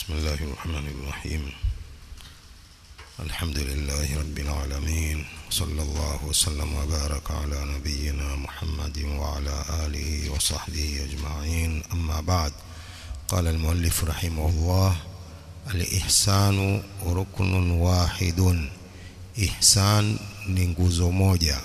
بسم الله الرحمن الرحيم الحمد لله رب العالمين صلى الله وسلم وبارك على نبينا محمد وعلى آله وصحبه أجمعين أما بعد قال المؤلف رحمه الله الإحسان ركن واحد إحسان ni nguzo moja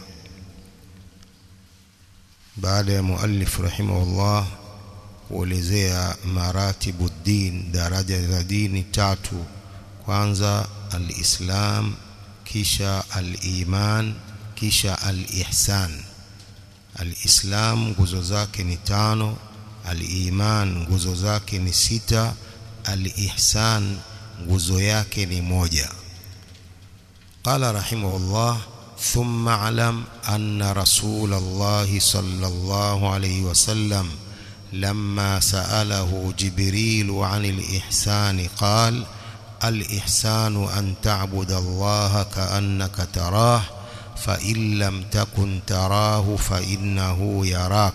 baada ya muallif rahimahullah kuelezea maratibu din daraja za dini tatu kwanza alislam kisha aliman kisha alihsan alislam nguzo zake ni tano aliman nguzo zake ni sita alihsan nguzo yake ni moja قال رحمه الله ثم اعلم أن رسول الله صلى الله عليه وسلم لما سأله جبريل عن الإحسان قال الإحسان أن تعبد الله كأنك تراه فإن لم تكن تراه فإنه يراك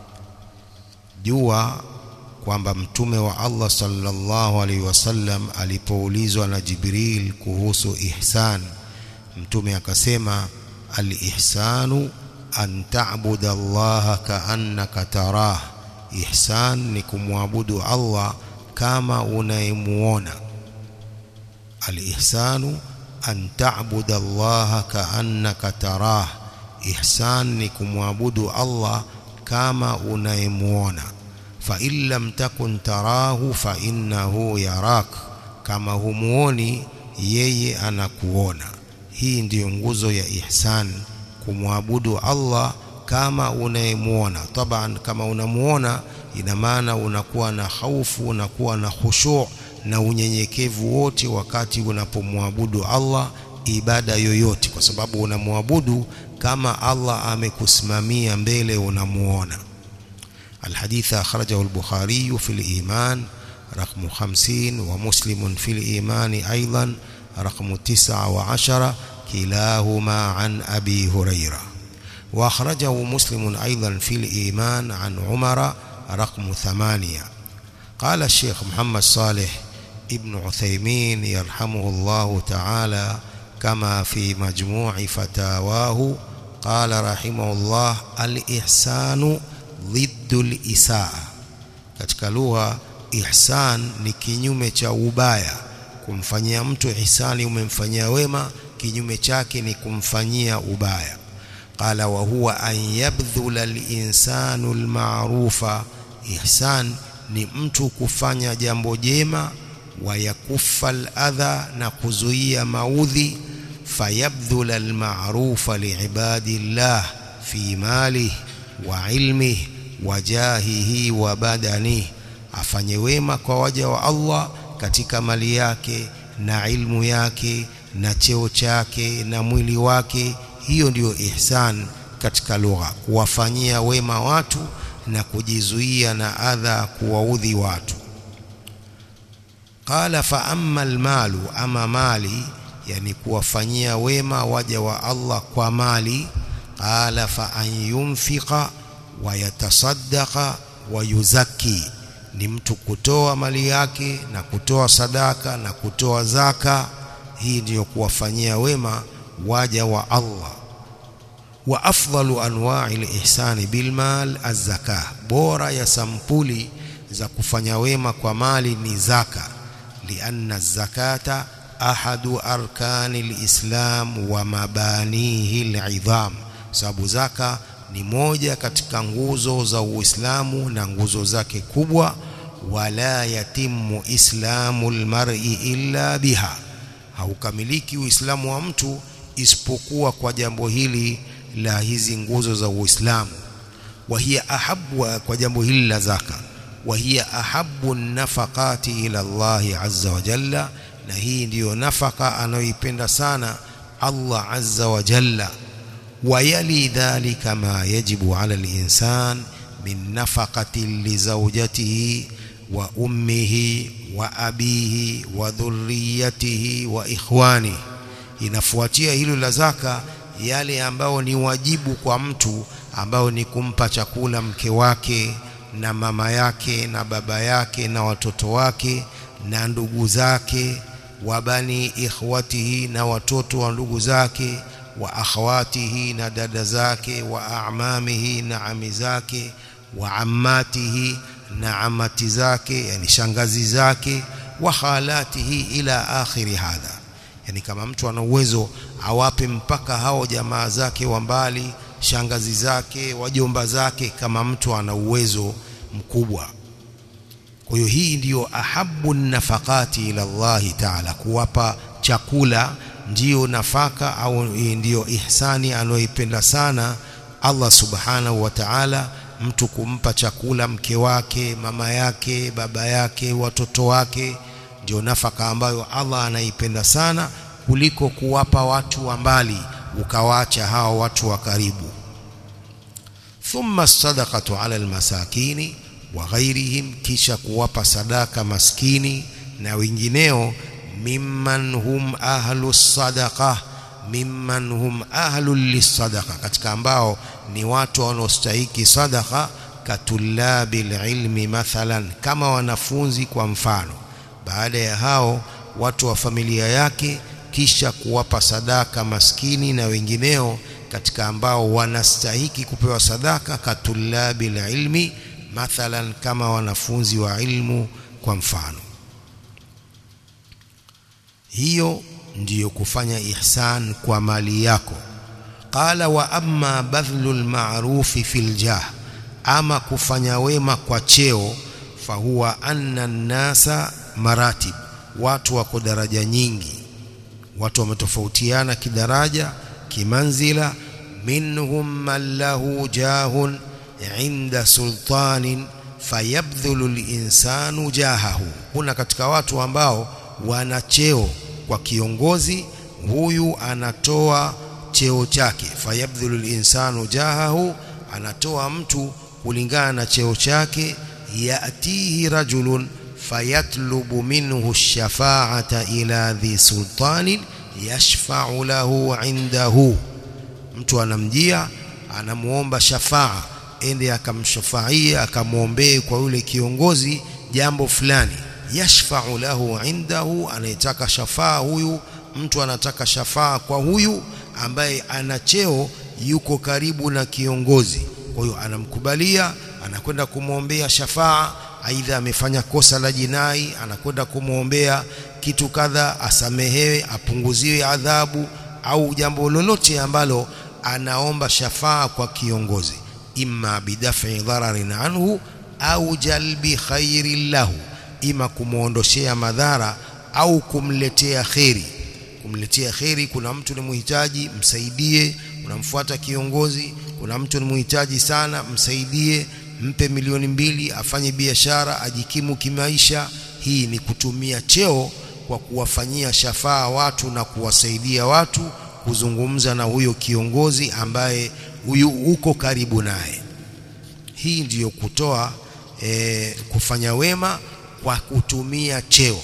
جوا kwamba mtume wa Allah sallallahu alaihi wasallam alipoulizwa na Jibril kuhusu ihsan mtume akasema al-ihsanu an ta'budu Allah ka'annaka tarah ihsan ni kumwabudu Allah kama unayemuona al-ihsanu an ta'budu Allah ka'annaka tarah ihsan ni kumwabudu Allah kama unayemuona fa in lam takun tarahu fa innahu yarak kama humuoni yeye anakuona hii ndiyo nguzo ya ihsan kumwabudu Allah kama unayemuona taban kama unamuona ina maana unakuwa na haufu unakuwa na khushu' na unyenyekevu wote wakati unapomwabudu Allah ibada yoyote kwa sababu unamwabudu kama Allah amekusimamia mbele unamuona الحديث أخرجه البخاري في الإيمان رقم خمسين ومسلم في الإيمان أيضا رقم تسعة وعشرة كلاهما عن أبي هريرة وأخرجه مسلم أيضا في الإيمان عن عمر رقم ثمانية قال الشيخ محمد صالح ابن عثيمين يرحمه الله تعالى كما في مجموع فتاواه قال رحمه الله الإحسان ضد الإساءة katika lugha ihsan ni kinyume cha ubaya kumfanyia mtu ihsani umemfanyia wema kinyume chake ni kumfanyia ubaya qala wa huwa an yabdhula al-insanu al-ma'rufa ihsan ni mtu kufanya jambo jema wa yakufa al-adha na kuzuia maudhi fayabdhula al-ma'rufa li'ibadillah fi malihi wa ilmihi wa jahihi wa badanihi afanye wema kwa waja wa Allah katika mali yake na ilmu yake na cheo chake na mwili wake hiyo ndiyo ihsan katika lugha kuwafanyia wema watu na kujizuia na adha kuwaudhi watu qala fa amma almalu ama mali yani kuwafanyia wema waja wa Allah kwa mali qala fa an yunfiqa wa yatasaddaqa wa yuzakki ni mtu kutoa mali yake na kutoa sadaka na kutoa zaka hii ndiyo kuwafanyia wema waja wa Allah wa afdalu anwa'i al-ihsani bil mal az-zakah bora ya sampuli za kufanya wema kwa mali ni zaka lianna zakata ahadu arkani al-islam wa mabanihi al-idham sababu zaka ni moja katika nguzo za Uislamu na nguzo zake kubwa wala yatimu islamu almar'i illa biha haukamiliki uislamu wa mtu isipokuwa kwa jambo hili la hizi nguzo za Uislamu wa hiya ahabbu kwa jambo hili la zaka wa hiya ahabbu nafaqati ila Allah azza wa jalla na hii ndiyo nafaka anayoipenda sana Allah azza wa jalla ويلي ذلك ما يجب على الإنسان من نفقة لزوجته وأمه وأبيه وذريته وإخوانه inafuatia hilo la zaka yale ambao ni wajibu kwa mtu ambao ni kumpa chakula mke wake na mama yake na baba yake na watoto wake na ndugu zake wa bani ikhwatihi na watoto wa ndugu zake wa akhawatihi na dada zake wa amamihi na ami zake wa ammatihi na amati zake yani shangazi zake wa khalatihi ila akhiri hadha yani kama mtu ana uwezo awape mpaka hao jamaa zake wa mbali shangazi zake wajomba zake kama mtu ana uwezo mkubwa kwa hiyo hii ndiyo ahabu nafakati ila Allahi taala kuwapa chakula ndiyo nafaka au ndiyo ihsani anayoipenda sana Allah subhanahu wa ta'ala mtu kumpa chakula mke wake mama yake baba yake watoto wake ndio nafaka ambayo Allah anaipenda sana kuliko kuwapa watu wa mbali ukawaacha hao watu wa karibu thumma sadaqatu ala almasakini wa ghairihim kisha kuwapa sadaka maskini na wengineo mimman hum ahlu sadaqa mimman hum ahlu lisadaqa katika ambao ni watu wanaostahiki sadaqa katulabil ilmi mathalan kama wanafunzi kwa mfano baada ya hao watu wa familia yake kisha kuwapa sadaka maskini na wengineo katika ambao wanastahiki kupewa sadaka katulabil ilmi mathalan kama wanafunzi wa ilmu kwa mfano hiyo ndiyo kufanya ihsan kwa mali yako qala wa amma badhlul ma'rufi fil jah ama kufanya wema kwa cheo fahuwa anna nasa maratib watu wako daraja nyingi watu wametofautiana kidaraja kimanzila minhum man lahu jahun inda sultanin fayabdhulu linsanu jahahu kuna katika watu ambao wana cheo kwa kiongozi huyu anatoa cheo chake fayabdhulu linsanu jahahu anatoa mtu kulingana na cheo chake yatihi rajulun fayatlubu minhu shafaata ila dhi sultanin yashfa'u lahu indahu mtu anamjia anamuomba shafaa ende akamshafaia akamwombee kwa yule kiongozi jambo fulani yashfa'u lahu indahu anayetaka shafaa huyu mtu anataka shafaa kwa huyu ambaye ana cheo yuko karibu na kiongozi kwa hiyo anamkubalia anakwenda kumwombea shafaa aidha amefanya kosa la jinai anakwenda kumwombea kitu kadha asamehewe apunguziwe adhabu au jambo lolote ambalo anaomba shafaa kwa kiongozi imma bidafi dhararin anhu au jalbi khairin lahu ima kumuondoshea madhara au kumletea kheri kumletea kheri kuna mtu ni muhitaji msaidie unamfuata kiongozi kuna mtu ni muhitaji sana msaidie mpe milioni mbili afanye biashara ajikimu kimaisha hii ni kutumia cheo kwa kuwafanyia shafaa watu na kuwasaidia watu kuzungumza na huyo kiongozi ambaye huyu uko karibu naye hii ndiyo kutoa e, kufanya wema kwa kutumia cheo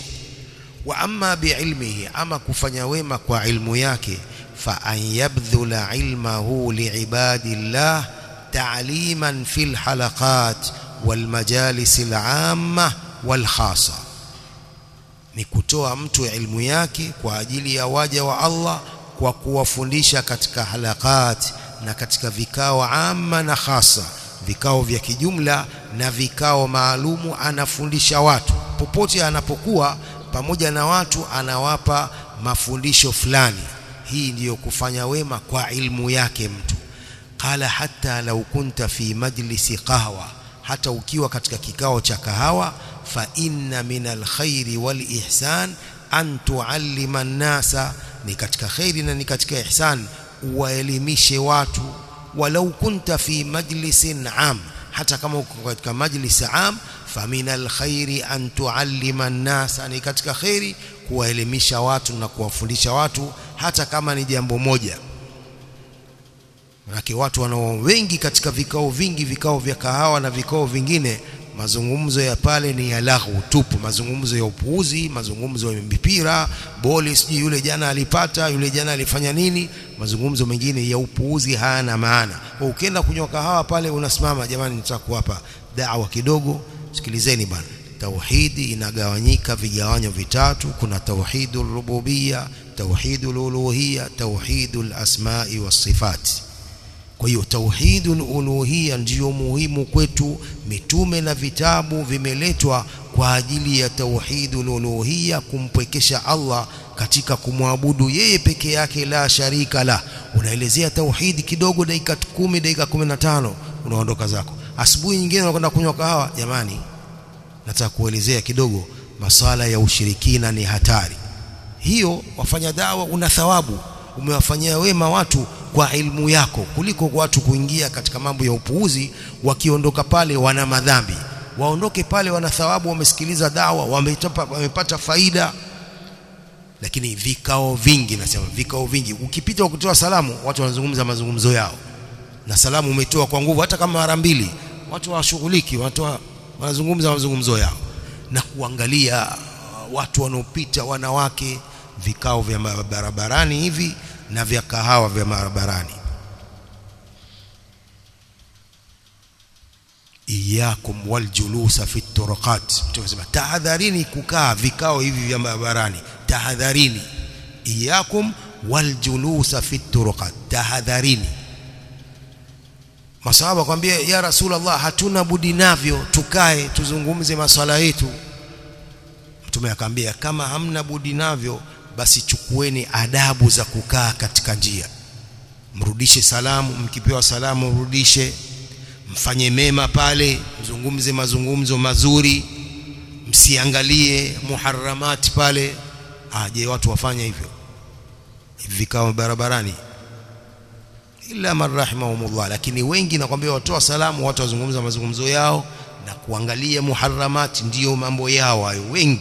wa amma biilmihi ama kufanya wema kwa ilmu yake fa an yabdhula ilmahu liibadillah ta'liman fil halaqat wal majalis al amma wal khasa ni kutoa mtu ilmu yake kwa ajili ya waja wa Allah kwa kuwafundisha katika halakat na katika vikao amma na khasa vikao vya kijumla na vikao maalumu anafundisha watu popote anapokuwa pamoja na watu anawapa mafundisho fulani hii ndiyo kufanya wema kwa ilmu yake mtu qala hatta law kunta fi majlisi qahwa hata ukiwa katika kikao cha kahawa fa inna min alkhairi wal ihsan an tuallima an-nasa ni katika khairi na ni katika ihsan uwaelimishe watu walau kunta fi majlisin am hata kama uko katika majlis am famin alkhairi an tuallima an-nasa ni katika khairi kuwaelimisha watu na kuwafundisha watu hata kama ni jambo moja Manake watu wanao wengi katika vikao vingi vikao vya kahawa na vikao vingine mazungumzo ya pale ni ya lahu tupu mazungumzo ya upuuzi mazungumzo ya mipira boli sijui yule jana alipata yule jana alifanya nini mazungumzo mengine ya upuuzi hayana maana kwa ukienda kunywa kahawa pale unasimama jamani nitaka kuwapa dawa kidogo sikilizeni bwana tauhidi inagawanyika vigawanyo vitatu kuna tauhidul rububia tauhidul uluhia tauhidul asma'i was sifati kwa hiyo tauhidul uluhia ndiyo muhimu kwetu mitume na vitabu vimeletwa kwa ajili ya tauhidul uluhia kumpwekesha Allah katika kumwabudu yeye peke yake la sharika la unaelezea tauhidi kidogo dakika 10 dakika 15 unaondoka zako asubuhi nyingine unakwenda kunywa kahawa jamani nataka kuelezea kidogo maswala ya ushirikina ni hatari hiyo wafanya dawa una thawabu umewafanyia wema watu kwa ilmu yako kuliko kwa watu kuingia katika mambo ya upuuzi wakiondoka pale wana madhambi waondoke pale wana thawabu wamesikiliza dawa wamepata, wamepata faida lakini vikao vingi nasema vikao vingi ukipita ukitoa salamu watu wanazungumza mazungumzo yao na salamu umetoa kwa nguvu hata kama mara mbili watu hawashughuliki watu wanazungumza mazungumzo yao na kuangalia watu wanaopita wanawake vikao vya barabarani hivi na vya kahawa vya barabarani iyakum waljulusa fi turuqat tunasema tahadharini kukaa vikao hivi vya barabarani tahadharini iyakum waljulusa fi turuqat tahadharini masahaba kwambia ya rasulullah hatuna budi navyo tukae tuzungumze maswala yetu mtume akamwambia kama hamna budi navyo basi chukueni adabu za kukaa katika njia mrudishe salamu mkipewa salamu mrudishe mfanye mema pale mzungumze mazungumzo mazuri msiangalie muharramati pale aje watu wafanye hivyo vikao barabarani illa man rahimahumullah lakini wengi nakwambia watoa salamu watu wazungumza mazungumzo yao na kuangalia muharramati ndiyo mambo yao hayo wengi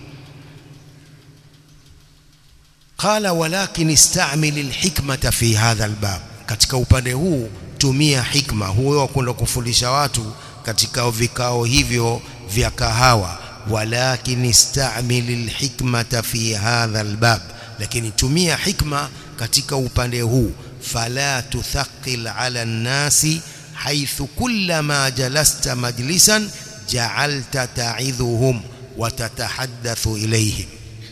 qala walakin istamil alhikmata fi hadha albab katika upande huu tumia hikma huyo wa kwenda kufundisha watu katika vikao hivyo vya kahawa walakin istamil alhikmata fi hadha albab lakini tumia hikma katika upande huu fala tuthaqil ala nnasi haythu kullama jalasta majlisan ja'alta ta'idhuhum wa tatahaddathu ilayhim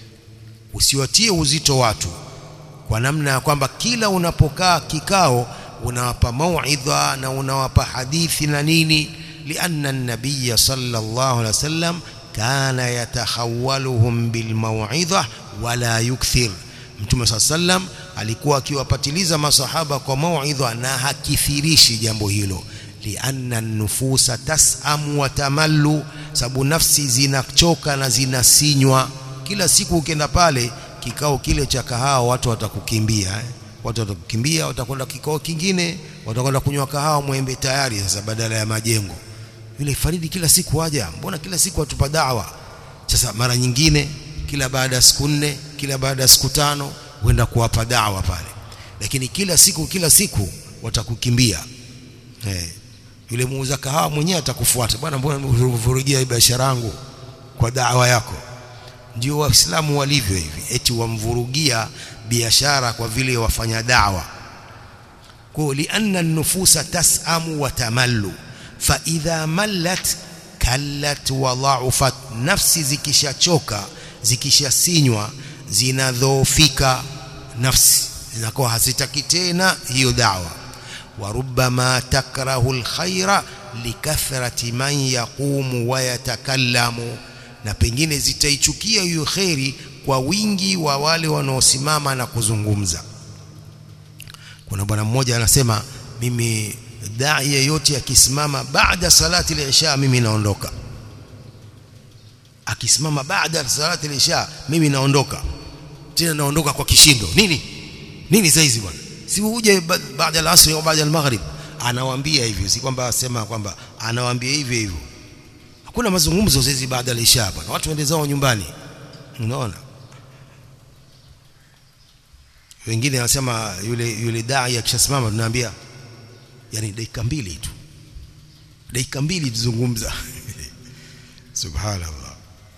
usiwatie uzito watu kwa namna ya kwamba kila unapokaa kikao unawapa mauidha na unawapa hadithi na nini lianna an-nabiy sallallahu alaihi wasallam kana yatakhawaluhum bilmauidha wala yukthir mtume sallam alikuwa akiwapatiliza masahaba kwa mauidha na hakithirishi jambo hilo lianna nufusa tasamu wa tamallu sababu nafsi zinachoka na zinasinywa kila siku ukienda pale kikao kile cha kahawa watu watakukimbia eh? watu watakukimbia watakwenda kikao kingine watakwenda kunywa kahawa mwembe tayari sasa badala ya majengo yule Faridi kila siku waja mbona kila siku atupa dawa sasa mara nyingine kila baada ya siku nne kila baada ya siku tano huenda kuwapa dawa pale lakini kila siku kila siku watakukimbia eh yule muuza kahawa mwenyewe atakufuata bwana mbona unavurugia biashara yangu kwa dawa yako ndio waislamu walivyo hivi eti wamvurugia biashara kwa vile wafanya dawa kwa lianna nufusa tasamu wa tamallu fa idha mallat kallat wa dha'ufat nafsi zikishachoka zikishasinywa zinadhoofika nafsi zinakuwa hazitaki tena hiyo dawa wa rubbama takrahu alkhaira likathrati man yaqumu wa yatakallamu na pengine zitaichukia hiyo kheri kwa wingi wa wale wanaosimama na kuzungumza kuna bwana mmoja anasema mimi dai yeyote akisimama baada salati al-isha mimi naondoka akisimama baada salati al-isha mimi naondoka tena naondoka kwa kishindo nini nini saizi bwana si uje baada al-asr au baada al-maghrib anawaambia hivyo si kwamba asema kwamba anawaambia hivyo hivyo hakuna mazungumzo saizi baada al-isha bwana watu waende zao nyumbani unaona wengine wanasema yule yule dai akishasimama tunaambia yani dakika mbili tu dakika mbili tuzungumza subhanallah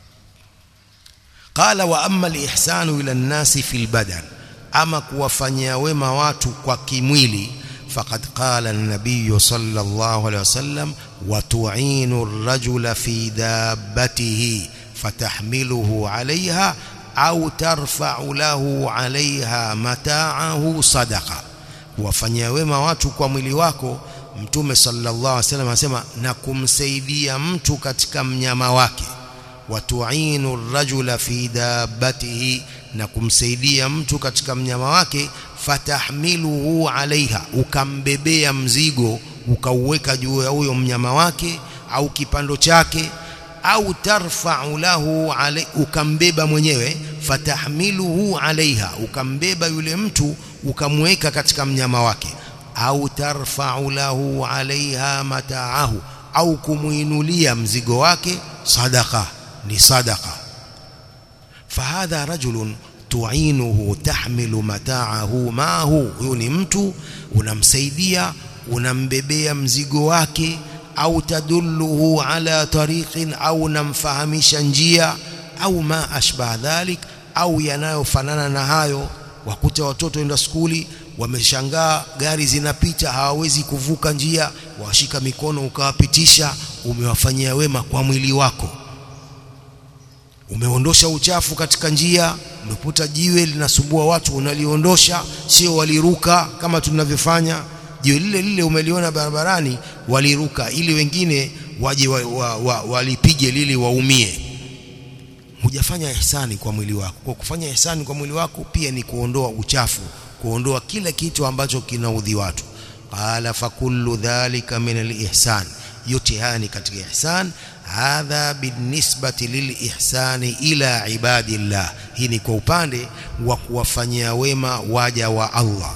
qala wa amma al-ihsanu ila an-nasi fil badan ama kuwafanyia wema watu kwa kimwili فقد قال النبي صلى الله عليه وسلم وتعين الرجل في دابته فتحمله عليها au tarfa'u lahu 'alayha mata'ahu sadaqa kuwafanyia wema watu kwa mwili wako mtume sallallahu alaihi wasallam anasema na kumsaidia mtu katika mnyama wake watu'inu rajula fi dabbatihi na kumsaidia mtu katika mnyama wake fatahmiluhu 'alayha ukambebea mzigo ukauweka juu ya huyo mnyama wake au kipando chake au tarfa'u lahu alay, ukambeba mwenyewe fatahmiluhu alaiha ukambeba yule mtu ukamweka katika mnyama wake au tarfa'u lahu alaiha mata'ahu au kumuinulia mzigo wake sadaqa ni sadaqa fahadha rajulun tu'inuhu tahmilu mata'ahu ma'ahu huyo ni mtu unamsaidia unambebea mzigo wake au tadulluhu ala tariqin au namfahamisha njia au ma ashbah dhalik au yanayofanana na hayo wakuta watoto enda skuli wameshangaa gari zinapita hawawezi kuvuka njia washika mikono ukawapitisha umewafanyia wema kwa mwili wako umeondosha uchafu katika njia umeputa jiwe linasumbua watu unaliondosha sio waliruka kama tunavyofanya jiwe lile lile umeliona barabarani waliruka ili wengine waje wa, wa, wa, walipige lili waumie hujafanya ihsani kwa mwili wako kwa kufanya ihsani kwa mwili wako pia ni kuondoa uchafu kuondoa kila kitu ambacho kinaudhi watu qala fakullu dhalika min alihsan yote haya ni katika ihsan hadha binisbati lilihsani ila ibadillah hii ni kwa upande wa kuwafanyia wema waja wa Allah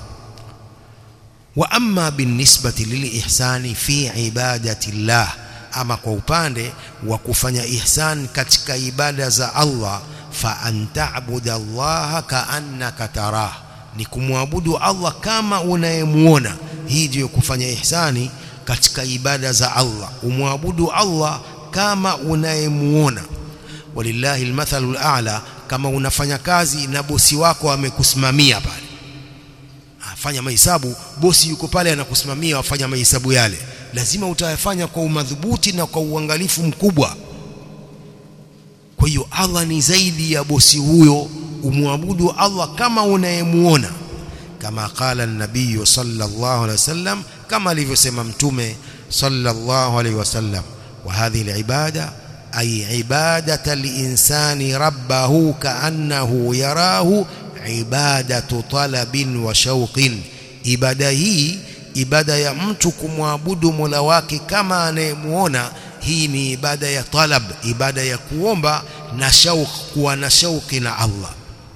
wa amma binisbati lilihsani fi ibadati llah ama kwa upande wa kufanya ihsan katika ibada za Allah fa anta'budu Allah ka'annaka tarah ni kumwabudu Allah kama unayemuona hii ndiyo kufanya ihsani katika ibada za Allah umwabudu Allah kama unayemuona walillahi almathalul a'la kama unafanya kazi na bosi wako amekusimamia pale fanya mahesabu bosi yuko pale anakusimamia wafanya mahesabu yale lazima utayafanya kwa umadhubuti na kwa uangalifu mkubwa kwa hiyo Allah ni zaidi ya bosi huyo umwabudu Allah kama unayemuona kama qala an-nabiy sallallahu alaihi wasallam kama alivyosema mtume sallallahu alaihi wasallam wa hadhihi al-ibada ay ibadata al-insani rabbahu ka'annahu yarahu ibadatu talabin wa shauqin ibada hii ibada ya mtu kumwabudu Mola wake kama anayemuona hii ni ibada ya talab ibada ya kuomba na shauq kuwa na shauqi na Allah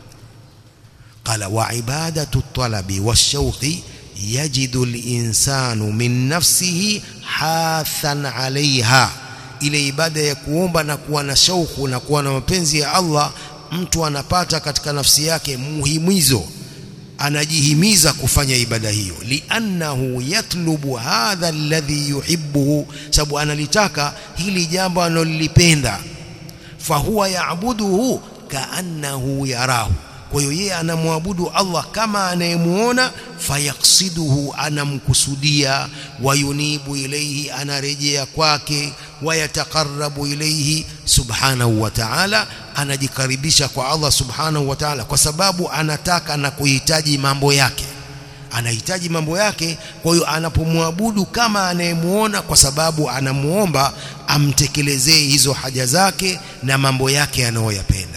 qala wa ibadatu talabi washauqi yajidu al-insanu min nafsihi hathan alaiha ile ibada ya kuomba na kuwa na shauku na kuwa na mapenzi ya Allah mtu anapata katika nafsi yake muhimizo anajihimiza kufanya ibada hiyo liannahu yatlubu hadha alladhi yuhibbuhu sababu analitaka hili jambo analolipenda fahuwa yaabuduhu kaannahu yarahu kwa hiyo yeye anamwabudu Allah kama anayemuona fayaksiduhu anamkusudia wayunibu ilaihi anarejea kwake wayataqarrabu ilaihi subhanahu wa ta'ala anajikaribisha kwa Allah subhanahu wa ta'ala kwa sababu anataka na kuhitaji mambo yake anahitaji mambo yake kwa hiyo anapomwabudu kama anayemuona kwa sababu anamuomba amtekelezee hizo haja zake na mambo yake anayoyapenda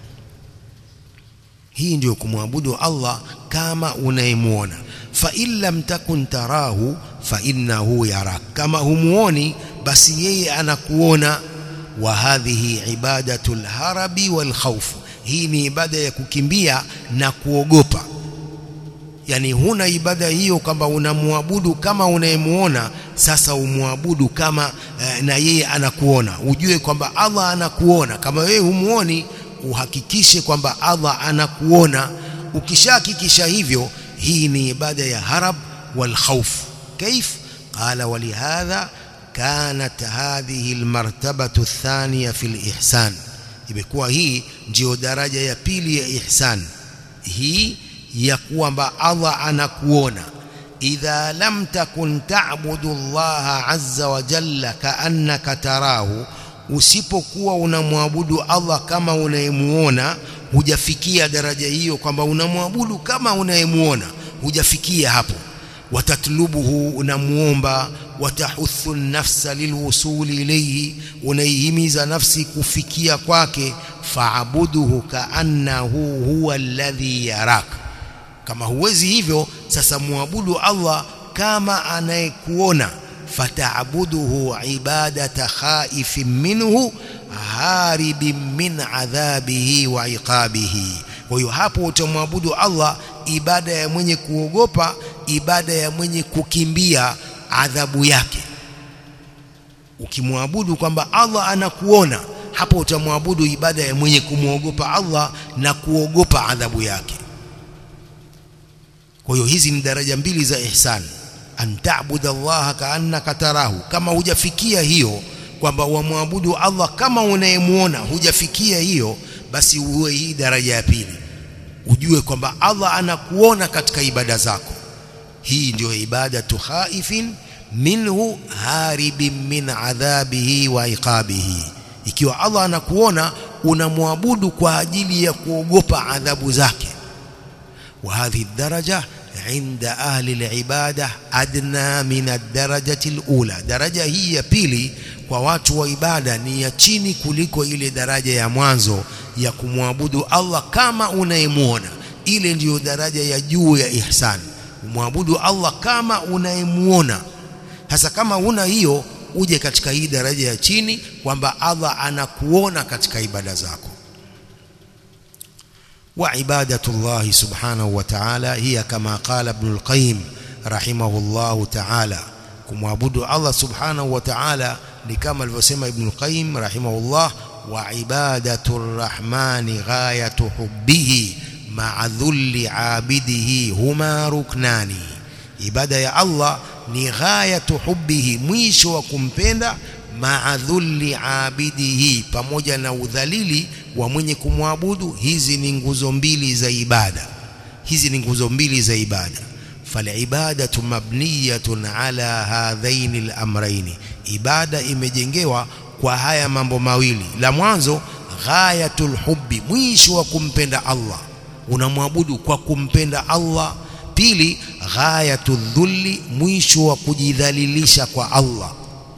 hii ndiyo kumwabudu Allah kama unayemuona fa in lam takun tarahu fa innahu yarak kama humuoni basi yeye anakuona wa hadhihi ibadatul harabi wal khawf hii ni ibada ya kukimbia na kuogopa yani huna ibada hiyo kwamba unamwabudu kama unayemuona sasa umwabudu kama eh, na yeye anakuona ujue kwamba Allah anakuona kama wewe humuoni uhakikishe kwamba Allah anakuona ukishahakikisha hivyo hii ni ibada ya harab wal khawf كيف قال ولهذا كانت هذه المرتبة الثانية في الإحسان imekuwa hii ndio daraja ya pili ya ihsan hii ya kwamba Allah anakuona idha lam takun ta'budu Allah azza wa jalla kaannaka tarahu usipokuwa unamwabudu Allah kama unayemuona hujafikia daraja hiyo kwamba unamwabudu kama unayemuona hujafikia hapo watatlubuhu unamuomba watahuthu nafsa lilwusuli ilayhi unaihimiza nafsi kufikia kwake faabuduhu kaannahu huwa alladhi yarak kama huwezi hivyo sasa muabudu Allah kama anayekuona fataabuduhu ibadata khaifin minhu haribin min adhabihi wa iqabihi kwa hiyo hapo utamwabudu Allah ibada ya mwenye kuogopa ibada ya mwenye kukimbia adhabu yake ukimwabudu kwamba Allah anakuona hapo utamwabudu ibada ya mwenye kumwogopa Allah na kuogopa adhabu yake kwa hiyo hizi ni daraja mbili za ihsan an ta'budu Allah kaannaka tarahu kama hujafikia hiyo kwamba wamwabudu Allah kama unayemuona hujafikia hiyo basi uwe hii daraja ya pili ujue kwamba Allah anakuona katika ibada zako hii ndio ibadatu khaifin minhu haribin min adhabihi wa iqabihi ikiwa Allah anakuona unamwabudu kwa ajili ya kuogopa adhabu zake wa hadhi daraja عند أهل العبادة أدنى من الدرجة الأولى درجة hii ya pili kwa watu wa ibada ni ya chini kuliko ile daraja ya mwanzo ya kumwabudu Allah kama unayemuona ile ndiyo daraja ya juu ya ihsan umwabudu Allah kama unayemuona hasa kama una hiyo uje katika hii daraja ya chini kwamba Allah anakuona katika ibada zako وعبادة الله سبحانه وتعالى هي كما قال ابن القيم رحمه الله تعالى كمعبد الله سبحانه وتعالى لكما الوسيم ابن القيم رحمه الله وعبادة الرحمن غاية حبه مع ذل عابده هما ركنان عبادة يا الله ni ghayatu hubbihi mwisho wa kumpenda maa dhulli abidihi pamoja na udhalili wa mwenye kumwabudu hizi ni nguzo mbili za ibada hizi ni nguzo mbili za ibada falibadatu mabniyatun ala hadhaini al-amrayn ibada imejengewa kwa haya mambo mawili la mwanzo ghayatul hubbi mwisho wa kumpenda Allah unamwabudu kwa kumpenda Allah pili ghayatu dhulli mwisho wa kujidhalilisha kwa Allah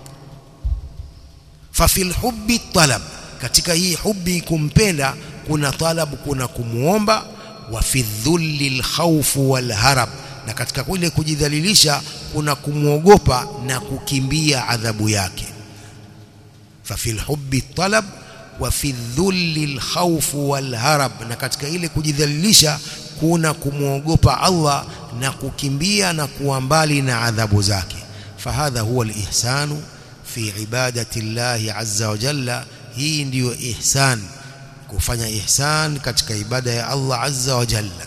fa fil hubbi talab katika hii hubbi kumpenda kuna talab kuna kumuomba wa fi dhulli alkhawfu walharab na katika kule kujidhalilisha kuna kumwogopa na kukimbia adhabu yake fa fil hubbi talab wa fi dhulli alkhawfu walharab na katika ile kujidhalilisha kuna kumwogopa Allah na kukimbia na kuwa mbali na adhabu zake fahadha huwa alihsanu fi ibadati Allah azza wa jalla hii ndiyo ihsan kufanya ihsan katika ibada ya Allah azza wa jalla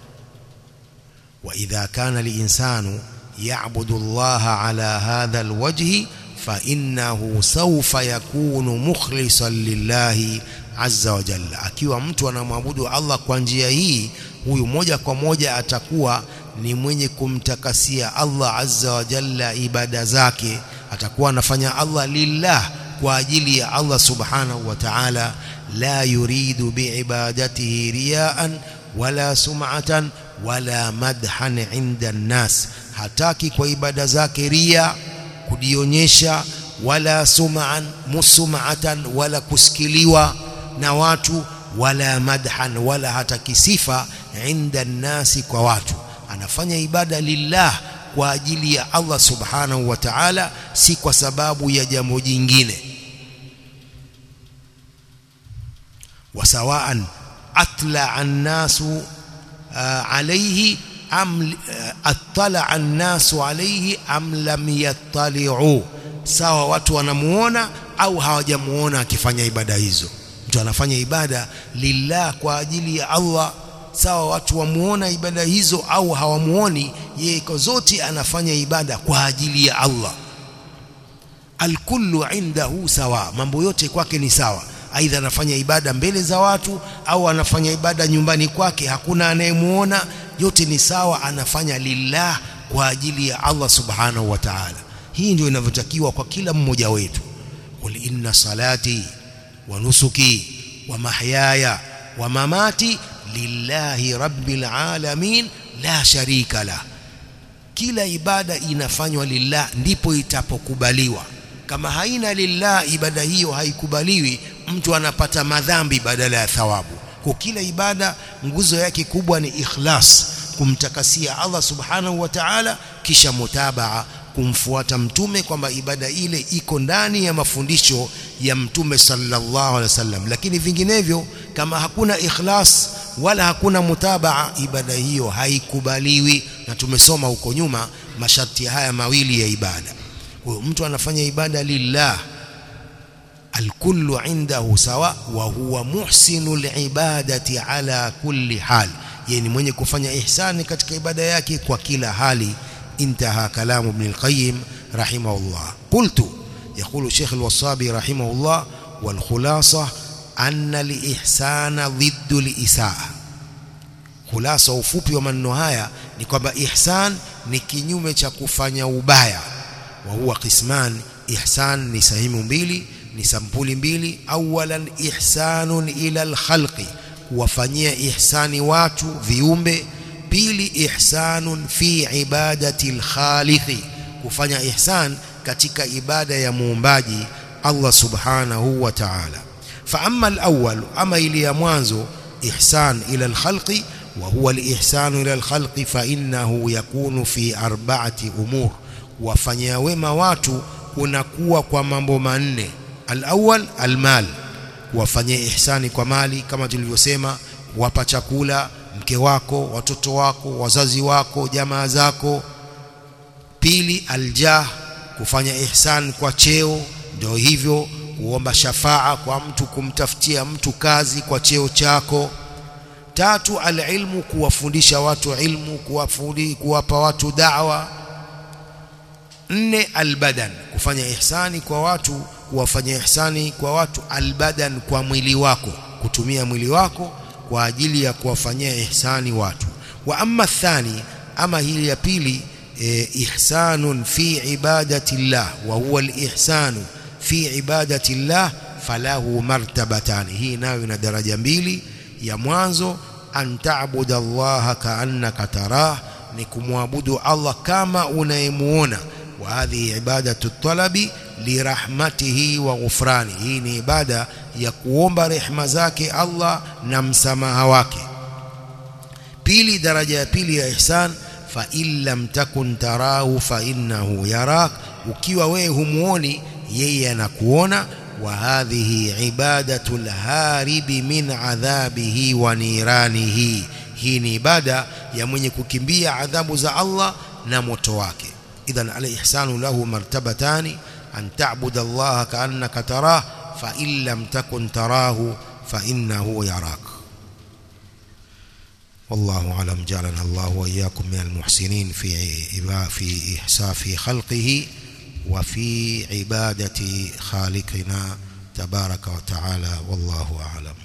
wa idha kana linsanu ya'budu Allah ala hadha alwajhi fa innahu sawfa yakunu mukhlisan lillahi azza wa jalla akiwa mtu anamwabudu Allah kwa njia hii huyu moja kwa moja atakuwa ni mwenye kumtakasia Allah azza wa jalla ibada zake atakuwa anafanya Allah lillah kwa ajili ya Allah subhanahu wa ta'ala la yuridu biibadatihi riyaan wala sum'atan wala madhan inda an-nas hataki kwa ibada zake ria kujionyesha wala sum'an musum'atan wala kusikiliwa na watu wala madhan wala hata kisifa inda nasi kwa watu anafanya ibada lillah kwa ajili ya Allah subhanahu wa ta'ala si kwa sababu ya jambo jingine wasawaan atla an-nasu alayhi am attala an-nasu alayhi am lam yattali'u sawa watu wanamuona au hawajamuona akifanya ibada hizo mtu anafanya ibada lillah kwa ajili ya Allah sawa watu wamuona ibada hizo au hawamuoni yeye kwa zote anafanya ibada kwa ajili ya Allah alkullu indahu sawa mambo yote kwake ni sawa aidha anafanya ibada mbele za watu au anafanya ibada nyumbani kwake hakuna anayemuona yote ni sawa anafanya lillah kwa ajili ya Allah subhanahu wa ta'ala hii ndio inavyotakiwa kwa kila mmoja wetu qul inna salati wa nusuki wa mahyaya wa mamati lillahi rabbil alamin la sharika la kila ibada inafanywa lillah ndipo itapokubaliwa kama haina lillah ibada hiyo haikubaliwi mtu anapata madhambi badala ya thawabu kwa kila ibada nguzo yake kubwa ni ikhlas kumtakasia Allah subhanahu wa ta'ala kisha mutabaa kumfuata mtume kwamba ibada ile iko ndani ya mafundisho ya mtume sallallahu alaihi wasallam lakini vinginevyo kama hakuna ikhlas wala hakuna mutabaa ibada hiyo haikubaliwi na tumesoma huko nyuma masharti haya mawili ya ibada kwa hiyo mtu anafanya ibada lillah alkullu indahu sawa wa huwa muhsinul ibadati ala kulli hal yani mwenye kufanya ihsani katika ibada yake kwa kila hali انتهى كلام ابن القيم رحمه الله قلت يقول الشيخ الوصابي رحمه الله والخلاصة أن الإحسان ضد الإساءة خلاصة ufupi wa maneno haya ni kwamba ihsan ni kinyume cha kufanya ubaya wa huwa qisman ihsan ni sehemu mbili ni sampuli mbili awalan ihsanun ila alkhalqi kuwafanyia ihsani watu viumbe pili ihsanun fi ibadati alkhaliqi kufanya ihsan katika ibada ya muumbaji Allah subhanahu wa ta'ala fa amma alawwal ama ili ya mwanzo ihsan ila alkhalqi wa huwa alihsan ila alkhalqi fa innahu yakunu fi arba'ati umur wafanyia wema watu kunakuwa kwa mambo manne alawwal almal kuwafanyia ihsani kwa mali kama tulivyosema wapa chakula mke wako watoto wako wazazi wako jamaa zako pili aljah kufanya ihsan kwa cheo ndio hivyo kuomba shafaa kwa mtu kumtafutia mtu kazi kwa cheo chako tatu alilmu kuwafundisha watu ilmu kuwafundi kuwapa watu da'wa nne albadan kufanya ihsani kwa watu kuwafanya ihsani kwa watu albadan kwa mwili wako kutumia mwili wako kwa ajili ya kuwafanyia ihsani watu wa amma thani ama hili ya pili e, ihsanun fi ibadati llah wa huwa alihsanu fi ibadati llah falahu martabatani hii nayo ina daraja mbili ya mwanzo an ta'budu allaha ka'annaka tarah ni kumwabudu Allah kama unayemuona wa hadhihi ibadatu talabi lirahmatihi wa ghufrani hii ni ibada ya kuomba rehema zake Allah na msamaha wake pili daraja ya pili ya ihsan fa in lam takun tarahu fa innahu yarak ukiwa wewe humuoni yeye anakuona wa hadhihi ibadatu alharibi min adhabihi wa niranihi hii ni ibada ya mwenye kukimbia adhabu za Allah na moto wake idhan al-ihsanu lahu martabatani an ta'budu Allah ka'annaka tarah fa in lam takun tarahu fa innahu yarak والله أعلم جعلنا الله وإياكم من المحسنين في في إحساء في خلقه وفي عبادة خالقنا تبارك وتعالى والله أعلم